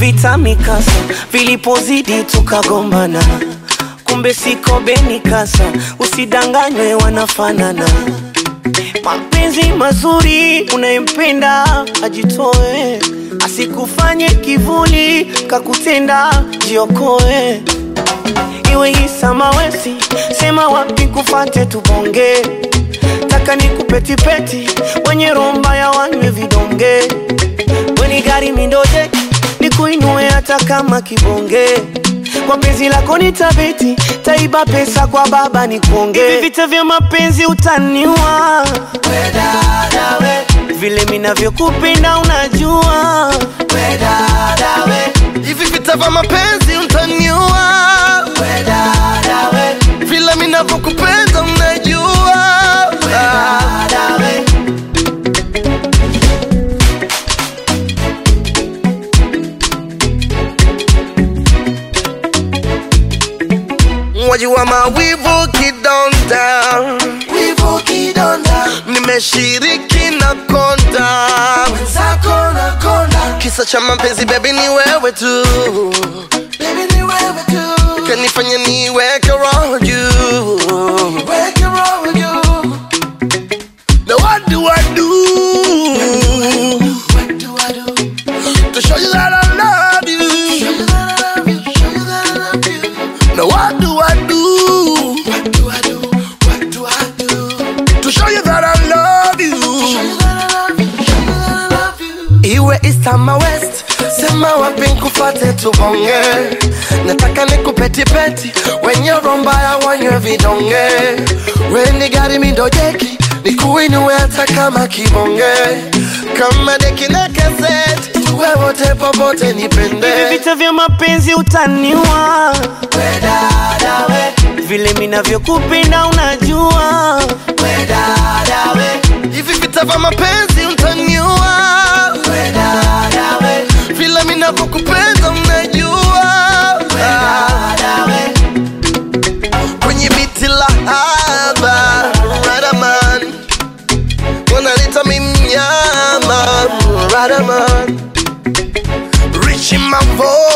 vita mikasa vilipozidi tukagombana kumbe siko beni kasa usidanganywe wanafanana mapenzi mazuri unayempenda ajitoe asikufanye kivuli kakutenda jiokoe iwe isamawesi sema wapi kufate tubonge taka ni kupetipeti wenye romba ya wanywe vidonge weni gari mindoje ni kuinue hata kama kibonge kwa penzi lako ni tabeti taiba pesa kwa baba ni kuonge Hivi vita vya mapenzi utaniwa we dada we vile minavyokupenda unajua we dada we hivi vita vya mapenzi utaniua we dada we vile minavyokupenda unajua dada we wajua mawivu kidonda wivu kidonda nimeshiriki na konda zako na konda kisa cha mapenzi bebi ni wewe tu baby ni wewe tu kanifanya niweke roho juu weke roho juu Now what do I do what do I do to show you that I love you? show you that I love you show you that I love you Now what do I do what do I do what do I do to show you that I love you? show you that I love you show you that I love you Iwe east ama west, sema wapi nkufate tubonge. Nataka nikupetipeti, wenye romba ya wanywe vidonge. Weni gari mindojeki, nikuinue hata kama kibonge. Kama deki na cassette, tuwe wote popote nipende. vita vya mapenzi utaniwa we dada we vile minavyokupenda unajua we dada we Hivi vita vya mapenzi utaniua, we dada we vile minavyokupenda unajua. dada we kwenye biti la haba Radaman wanalita mimnyama Radaman Richi Mavo